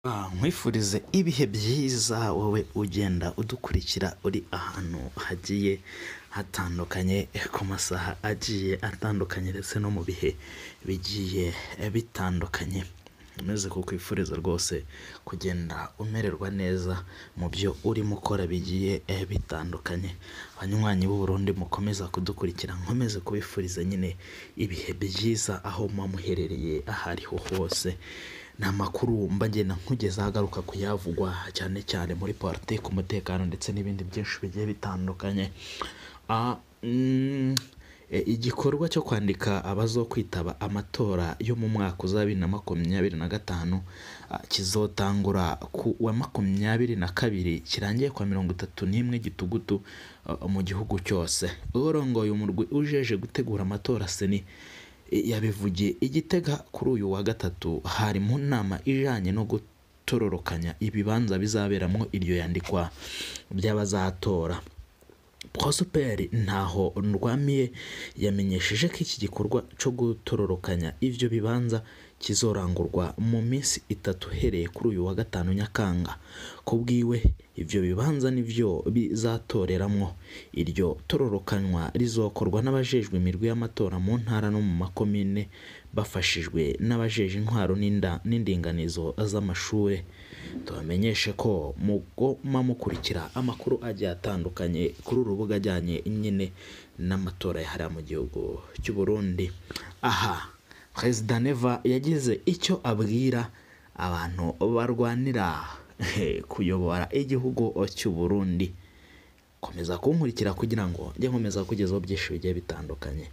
nkwifurize ibihe byiza wowe ugenda udukurikira uri ahantu hagiye hatandukanye ku masaha agiye atandukanye ndetse no mu bihe bigiye bitandukanye umeze kukwifuriza rwose kugenda umererwa neza mu byo urimo ukora bigiye bitandukanye abanywanyi b'u Burundi mukomeza kudukurikira nkomeze kubifuriza nyine ibihe byiza aho muba muherereye aho ariho hose ni amakuru mba ngenda nkugezaho agaruka kuyavugwa cyane cyane muri politiki umutekano ndetse n'ibindi byinshi bigiye bitandukanye Ah, mm, e, igikorwa cyo kwandika abazokwitaba amatora yo mu mwaka uza bibiri na makumyabiri na gatanu ah, kizotangura ku wa makumyabiri na kabiri kirangiye kwa mirongo itatu n'imwe gitugutu ah, mu gihugu cyose urongoye umurwi ujeje gutegura amatora seni yabivugiye igitega kuri uyu wa gatatu hari mu nama ijanye no gutororokanya ibibanza bizaberamo iryo yandikwa by'abazatora prosper ntaho ndwamiye yamenyesheje ko iki gikorwa cyo gutororokanya ibyo bibanza kizorangurwa mu minsi itatu uhereye kuri uyu wa gatanu nyakanga ku bwiwe ibyo bibanza nibyo bizatoreramo iryo tororokanywa rizokorwa n'abajejwe imirwi y'amatora mu ntara no mu makomine bafashijwe n'abajeje intwaro n'inda- n'indinganizo z'amashuri tubamenyeshe ko mugoma mukurikira amakuru agiye atandukanye kuri uru rubuga ajyanye nyine n'amatora yahariwe mu gihugu cy'u Burundi aha perezida neva yagize icyo abwira abantu barwanira kuyobora igihugu cy'u Burundi komeza kunkurikira kugira ngo njye nkomeza kugezaho byinshi bigiye bitandukanye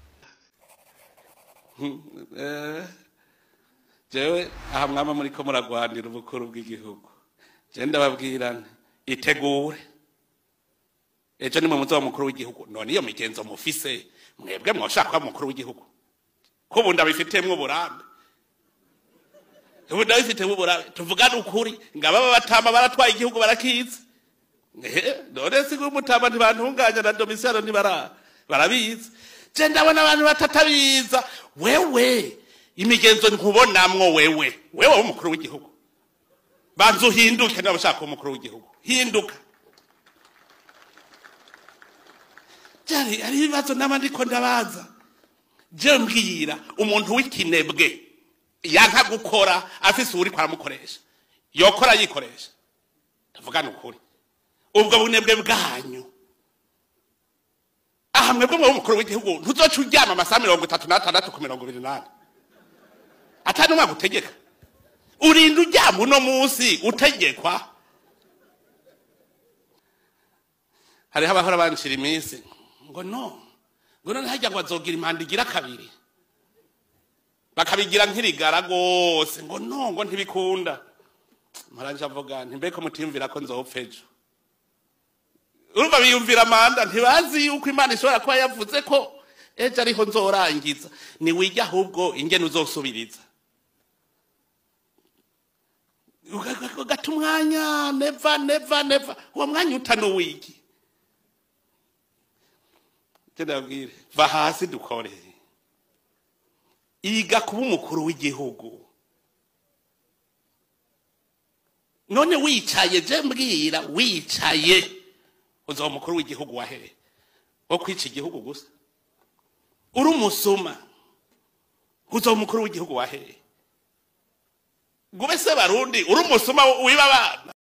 Eh, jewe aha mwaba muri ko muragwanira ubukuru bw'igihugu je ndababwira nti itegure ejo nimwe muzoba mukuru w'igihugu none iyo migenzo mufise mwebwe mwoshaka kuba mukuru w'igihugu ko ubu ndabifitemwo uburambe ubu ndabifitemwo uburambe tuvugane ukuri ngababa batama baratwaye igihugu barakizi Eh, none si umutama ntibantunganya na domisiyano ntibara barabizi je ndabona abantu batatabiza wewe imigenzo nkubonamwo wewe wewe w'umukuru w'igihugu banza uhinduke niba ushaka kuba umukuru w'igihugu hinduka byari ari ibibazo naba ndiko ndabaza je mbwira umuntu w'ikinebwe yanka gukora afise uwuriko aramukoresha yokora yikoresha ndavugana ukuri ubwo bunebwe bwanyu aha mwebwe mwe umukuru w'igihugu ntuzoca uryama amasaha mirongo itatu n'atandatu ku mirongo ibiri n'ane atari umwaka utegeka urinda uryama uno munsi utegekwa hariho abahora banshira iminsi ngo no ngo none harya ngo bazogira impanda igira kabiri bakabigira nk'irigara rwose ngo no ngo ntibikunda maranje avuga nti mbeko mutiyumvira ko nzopfa ejo urumva biyumvira amanda ntibazi yuko imana ishobora kuba yavuze ko ejo ariho nzorangiza niwijya ahubwo ingene uzosubiriza ugata umwanya neva neva neva uwo mwanya utanuwigi ndabwire va hasi dukore iga kuba umukuru w'igihugu none wicaye je mbwira wicaye uzaba umukuru w'igihugu wahere wo kwica igihugu gusa uri umusuma uzaba umukuru w'igihugu wahere gube se barundi uri umusuma wiba abana